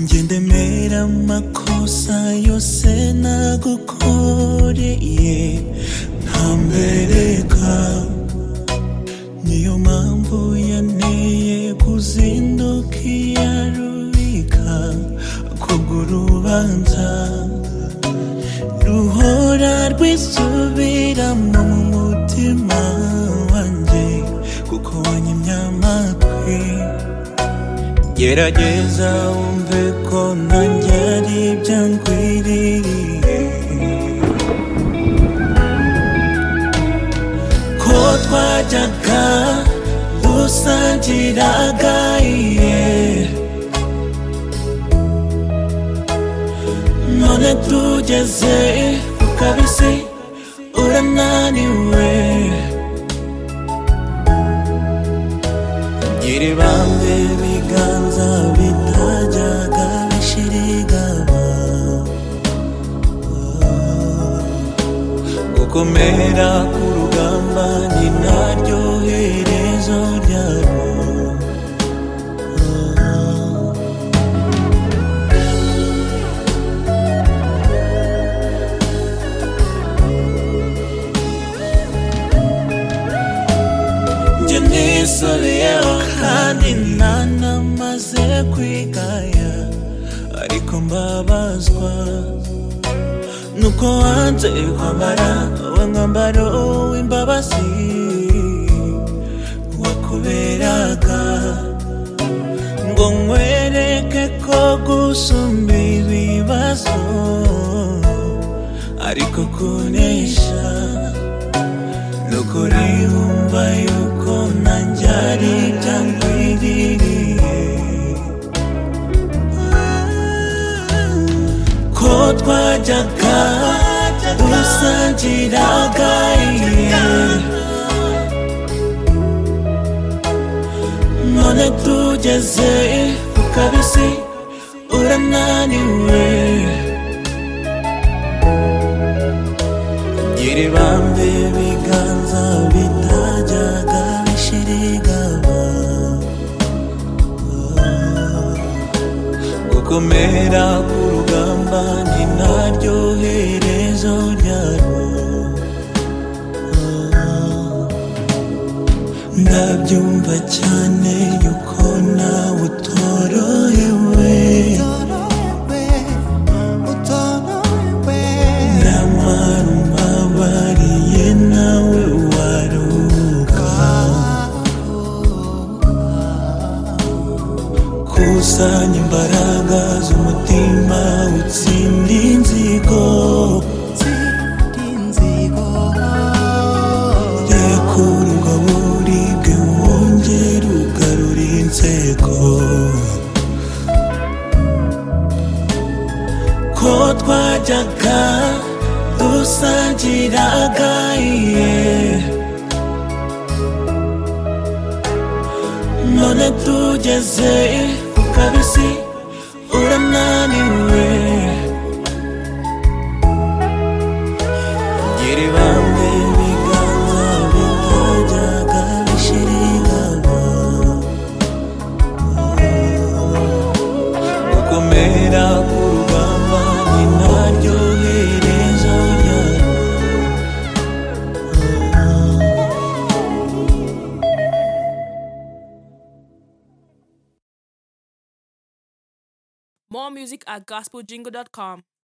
ngendemera amakosa yose nagukoreye ntambereka niyo mpamvu yanteye kuzinduka iya rubika kubwo urubanza ruhora rwisubiramo mu mutima wanjye kuko wanyimye amatwi gerageza wumve ko nanjye ari ibyo nkwiririye ko twajyaga dusangiraga iye none tugeze ku kabisi urananiwe Gira ibambe ibiganza bitajyaga bishirigaba Gukomera ku rugamba ni naryo herezo ryabo Njye nisubiyeho kandi ntanamaze kwigaya ariko mbabazwa nuko wanze kwambara wa mwambaro w'imbabazi wakuberaga ngo nkwereke ko gusumba ibibazo ariko kunesha nukuri wumva yuko nanjye ari ibyo nkwiririye ko twajyaga dusangiraga iye none tugeze ku kabisi urananiwe Gira ibambe ibiganza bitajyaga bishirigaba Gukomera ku rugamba ni naryo herezo ryarwo Ndabyumva cyane yuko nawe utorohewe Nyamara umbabariye nawe waruka Kusanya imbaraga z'umutima utsinde inzigo Rekura ubwo buribwe wongere ugarure inzego ko twajyaga dusangiraga iye none tugeze ku kabisi urananiwe gira ibambe ibiganza bitajyaga bishirigaba gukomera ku rugamba ni naryo herezo ryarwo More music at gospeljingle.com.